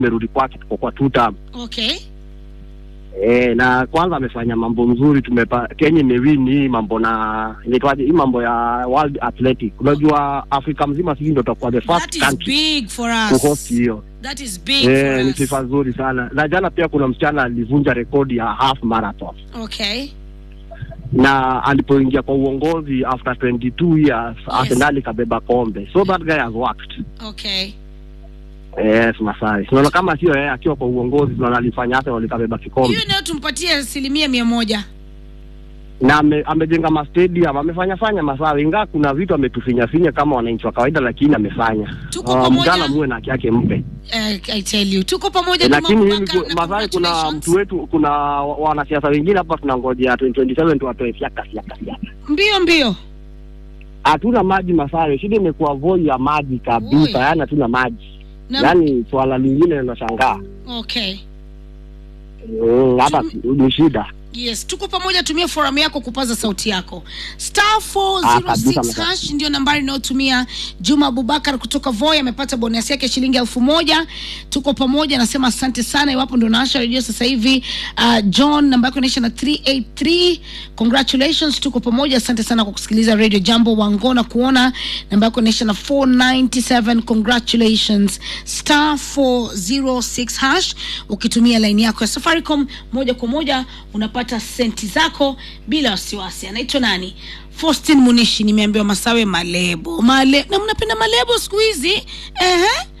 tumerudi kwake, tuko kwa two term. Okay. E, na kwanza amefanya mambo mzuri. Tumepa Kenya imewin hii mambo na inaitwaje hii mambo ya World Athletic. Unajua Afrika mzima sisi ndio tutakuwa the That first is country big for kuhost us. hiyo. That is big Eh, for ni us. sifa nzuri sana. Na jana pia kuna msichana alivunja rekodi ya half marathon Okay. na alipoingia kwa uongozi after 22 years Yes. Arsenal ikabeba kombe, so that guy has worked. Okay. Yes, Masai. Tunaona kama sio yeye akiwa kwa uongozi, tunaona alifanya Arsenal ikabeba kikombe Hiyo nayo tumpatie asilimia mia moja. na ame, amejenga ma stadium, amefanya fanya Masawi, ingawa kuna vitu ametufinya finya kama wananchi wa kawaida, lakini amefanya. Tuko Ah, pamoja. Mgala muwe na haki yake mpe. Eh, I tell you. Tuko pamoja Eh, Juma lakini mimi Abubakar, ku- na Masai, kuna congratulations. mtu wetu, kuna wa- wanasiasa wengine hapa tunangojea 2027 tuwatoe fiaka fiaka fiaka. Mbio mbio. Hatuna maji Masai, shida imekuwa voi ya maji Oi. kabisa, yani hatuna maji. Na, Yaani swala lingine linashangaa. okay. Mm, hata ni shida. Yes, tuko pamoja. Tumia forum yako kupaza sauti yako. Star Ah, kabisa, 406 mzee. hash ndio nambari inayotumia. Juma Abubakar kutoka Voi amepata bonus yake shilingi elfu moja. Tuko pamoja, nasema asante sana. Iwapo ndio naasha redio sasa hivi, uh, John namba yako inaisha na 383. Congratulations, tuko pamoja. Asante sana kwa kusikiliza Radio Jambo. Wangona kuona namba yako inaisha na 497. Congratulations. Star 406 hash ukitumia line yako ya Safaricom moja kwa moja unapata senti zako bila wasiwasi. Anaitwa nani? Faustin Munishi, nimeambiwa Masawe Malebo Male, na mnapenda Malebo siku hizi ehe.